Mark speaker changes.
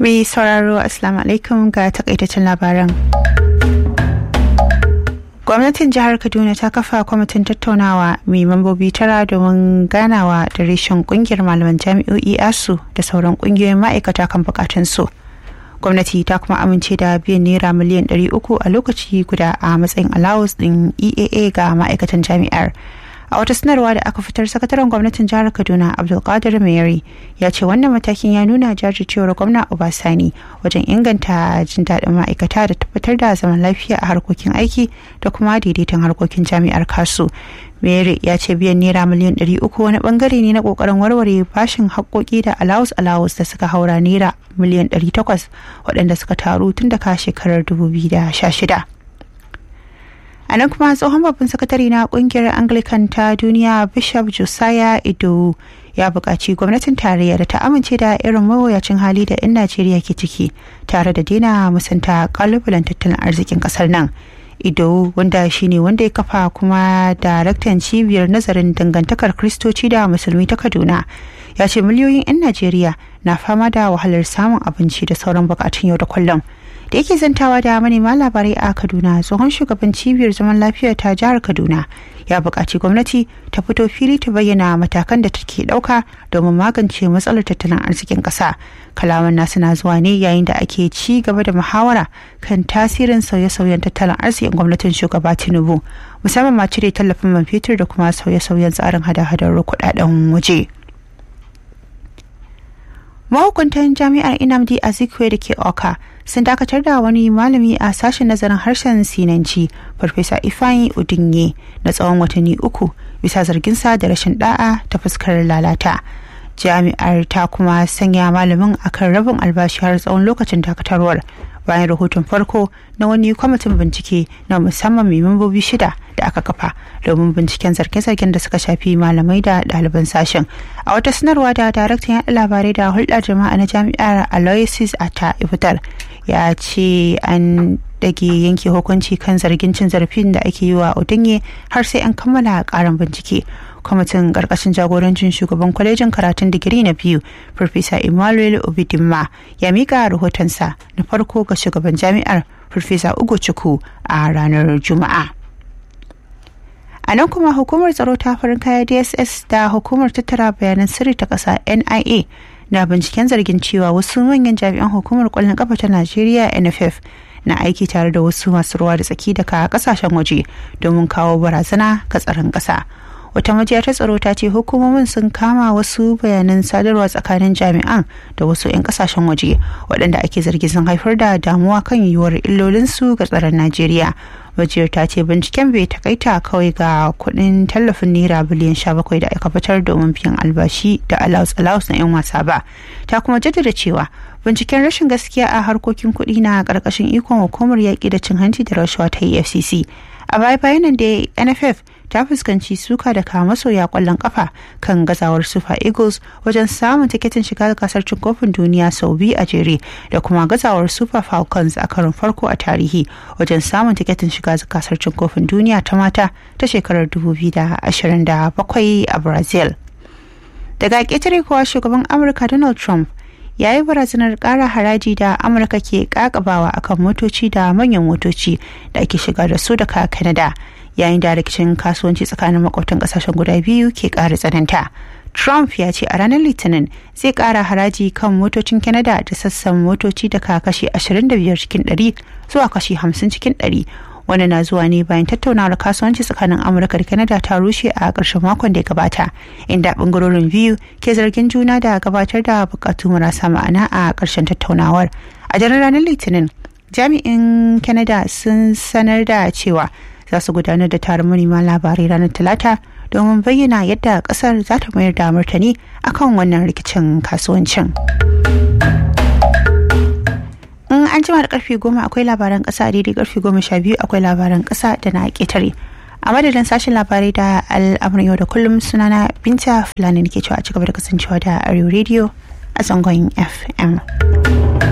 Speaker 1: Mai sauraro Assalamu alaikum ga takaitaccen labaran. Gwamnatin jihar Kaduna ta kafa kwamitin tattaunawa mai mambobi tara domin ganawa da reshen kungiyar malaman jami'o'i asu da sauran kungiyoyin ma'aikata kan bukatunsu. Gwamnati ta kuma amince da biyan naira miliyan 300 a lokaci guda a matsayin allowance din EAA ga ma'aikatan jami'ar. a wata sanarwa da aka fitar sakataren gwamnatin jihar kaduna abdulkadir mayari ya ce wannan matakin ya nuna jajircewar gwamna obasani wajen inganta jin daɗin ma'aikata da tabbatar da zaman lafiya a harkokin aiki da kuma daidaiton harkokin jami'ar kasu mayari ya ce biyan naira miliyan ɗari uku wani bangare ne na kokarin warware bashin haƙoƙi da alawus alawus da suka haura naira miliyan ɗari takwas waɗanda suka taru tun daga shekarar dubu biyu da sha shida. a nan kuma tsohon babban sakatare na kungiyar anglican ta duniya bishop josiah ido ya buƙaci gwamnatin tarayya da ta amince da irin mawuyacin hali da 'yan najeriya ke ciki tare da daina musanta kalubalen tattalin arzikin ƙasar nan ido wanda shine wanda ya kafa kuma daraktan cibiyar nazarin dangantakar kristoci da musulmi ta kaduna ya ce miliyoyin 'yan najeriya na fama da wahalar samun abinci da sauran bukatun yau da kullum da yake zantawa da manema labarai a kaduna tsohon shugaban cibiyar zaman lafiya ta jihar kaduna ya buƙaci gwamnati ta fito fili ta bayyana matakan da take ɗauka domin magance matsalar tattalin arzikin ƙasa kalaman nasu na zuwa ne yayin da ake ci gaba da muhawara kan tasirin sauye-sauyen tattalin arzikin gwamnatin shugaba tinubu musamman ma cire tallafin man fetur da kuma sauye-sauyen tsarin hada-hadar kuɗaɗen waje. mahukuntan jami'ar inamdi azikwe da ke oka sun dakatar da wani malami a sashen nazarin harshen sinanci farfesa ifeanyi udinye na tsawon watanni uku bisa zarginsa da rashin da'a ta fuskar lalata jami'ar ta kuma sanya malamin akan rabin albashi har tsawon lokacin dakatarwar bayan rahoton farko na wani kwamitin bincike na musamman mai membobi shida da aka kafa domin binciken zarge-zargen da suka shafi malamai da ɗaliban sashen a wata sanarwa da daraktan yaɗa labarai da hulɗar jama'a na jami'ar aloysius ata fitar ya ce an dage yanke hukunci kan zargin cin zarafin da ake yi wa odinye har sai an kammala karin bincike kwamitin karkashin jagorancin shugaban kwalejin karatun digiri na biyu farfesa emmanuel obidimma ya mika rahotonsa na farko ga shugaban jami'ar farfesa ugo chuku a ranar juma'a a nan kuma hukumar tsaro ta farin kaya dss da hukumar tattara bayanan sirri ta ƙasa nia na binciken zargin cewa wasu manyan jami'an hukumar kwallon kafa ta najeriya nff na aiki tare da wasu masu ruwa da tsaki daga kasashen waje domin kawo barazana ga tsaron ƙasa wata majiya ta tsaro ta ce hukumomin sun kama wasu bayanan sadarwa tsakanin jami'an da wasu 'yan kasashen waje waɗanda ake zargi sun haifar da damuwa kan yiwuwar illolinsu ga tsaron najeriya majiyar ta ce binciken bai takaita kawai ga kuɗin tallafin naira biliyan 17 da aka fitar domin biyan albashi da alaus alaus na 'yan wasa ba ta kuma jaddada cewa binciken rashin gaskiya a harkokin kuɗi na ƙarƙashin ikon hukumar yaƙi da cin hanci da rashawa ta efcc a baya bayanan da nff ta fuskanci suka daga masoya kwallon kafa kan gazawar super eagles wajen samun tiketin shiga gasar cin kofin duniya sau biyu a jere da kuma gazawar super falcons a karin farko a tarihi wajen samun tiketin shiga gasar cin kofin duniya ta mata ta shekarar 2027 a brazil daga ƙetare kuwa shugaban amurka donald trump ya yi barazanar ƙara haraji da amurka ke ƙaƙabawa akan motoci da manyan motoci da ake shiga da su daga canada yayin da rikicin kasuwanci tsakanin makwabtan kasashen guda biyu ke ƙara tsananta trump ya ce a ranar litinin zai ƙara haraji kan motocin canada da sassan motoci daga kashi 25 cikin 100 zuwa kashi 50 cikin 100 wani na zuwa ne bayan tattaunawar kasuwanci tsakanin amurka da canada ta rushe a ƙarshen makon da ya gabata inda ɓangarorin biyu ke zargin juna da gabatar da buƙatu marasa ma'ana a ƙarshen tattaunawar a daren ranar litinin jami'in canada sun sanar da cewa za su gudanar da taron manema labarai ranar talata domin bayyana yadda kasar za ta mayar da martani akan wannan rikicin kasuwancin in an jima da karfe goma akwai labaran kasa daidai karfe goma sha biyu akwai labaran kasa da na ketare a madadin sashen labarai da al'amuran yau da kullum sunana binta fulani ke cewa a cigaba da kasancewa da arewa radio a zangon fm